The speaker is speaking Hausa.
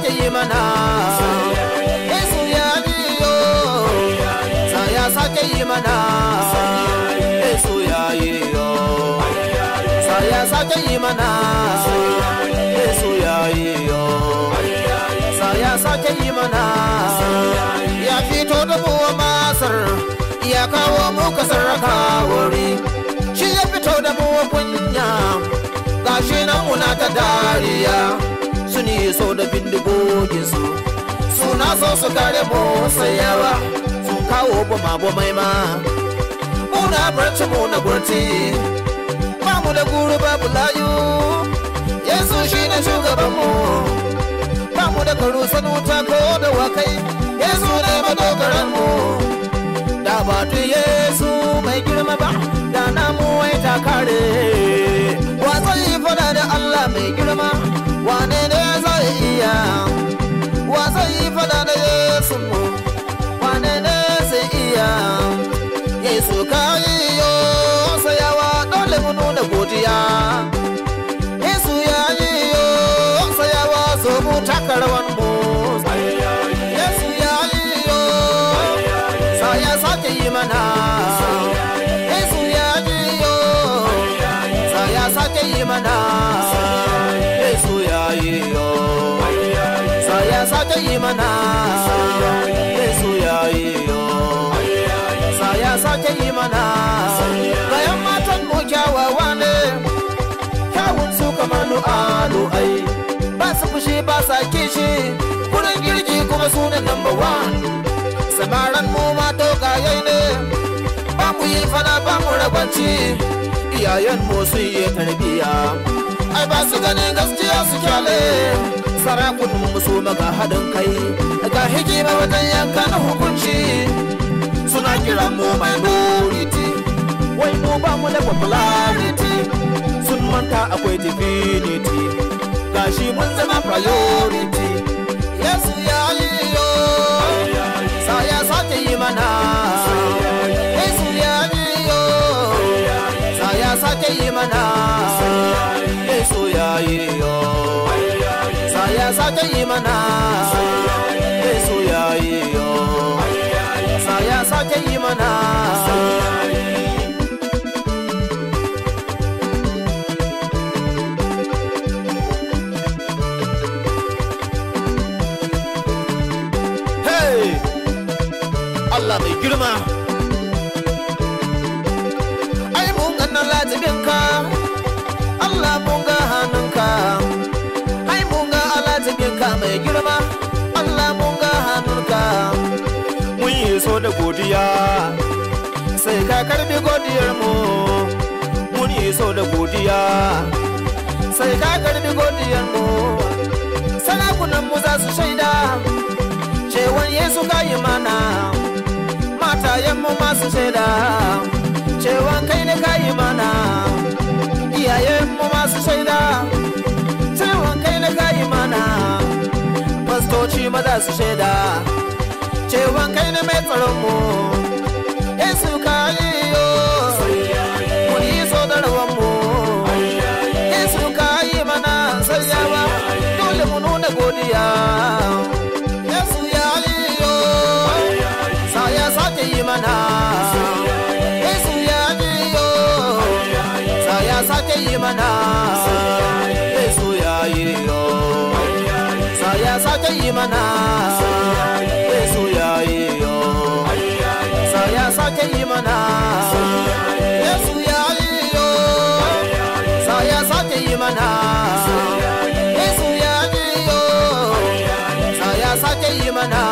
sake yi mana Yesu ya yi yo sa ya sake yi mana Yesu ya yi yo sa ya sake yi mana Yesu ya yi yo sa ya sake yi mana ya fito da mu masar ya kawo mu kasar wuri shi ya fito da mu kunya gashi nan muna ta dariya su ne so da bindigoginsu suna so su kare mu sayawa sun kawo bama bomai ma muna barci mu na gurti ba mu da guru babu layu yesu shi ne shugabanmu ba mu da karu sanuta ko da wakai yesu ne madogaranmu da ba tu yesu mai girma ba da namu wai ta kare wa zai fada da allah mai girma wane ne zai iya wa zai fada da yesu mu wane ne zai iya yesu ka yi yo sayawa dole mu nuna godiya yesu ya yi yo sayawa so mu taka rawan mu yesu ya yi yo sa ya sake yi mana yesu ya yi yo sa ya sake yi mana yesu ya yi yo sa ya sake yi mana yesu ya yi yo sa ya sake yi mana bayan matan mu kyawawa ne kyawun su kamar lu'alu ai ba su fushi ba sa kishi kurin girki kuma su ne number one samaran mu ma dogaye ne ba mu yi fana ba mu ragwanci iyayen mu sun yi tarbiya ai ba su ganin gaskiya su kyale sarakunan mu su maga haɗin kai ga hikima wajen yanka na hukunci suna kira mu minority wai mu ba mu da popularity sun manta akwai divinity gashi mun zama priority yesu ya yi yo sa ya sake yi mana yesu ya yi yo sa ya sake yi mana yesu ya yi yo sa ya sake yi mana yesu ya yi yo sa ya sake yi mana Hey! Allah mai girma ai mun ga na latibinka Allah mun ga hannunka ai mun ga alatibinka mai girma Allah mun ga hannunka mun yi so da godiya sai ka karbi godiyar mu mun yi so da godiya sai ka karbi godiyar mu sarakunan mu za su shaida cewan Yesu ka yi mana matayenmu masu shaida cewan kai ne ka yi mana iyayenmu masu shaida cewan kai ne ka yi mana fastoci maza su shaida cewan kai ne mai tsaronmu Yesu ka yi yo mun yi so da rawanmu Yesu ka yi mana sayawa dole mu nuna godiya Yesu ya yi yo sa ya sake yi mana Yesu ya yi yo sa ya sake yi mana Yesu ya yi yo sa ya sake yi mana Yesu ya yi yo sa ya sake yi mana Yesu ya yi yo sa ya sake yi mana Yesu ya yi yo sa ya sake yi mana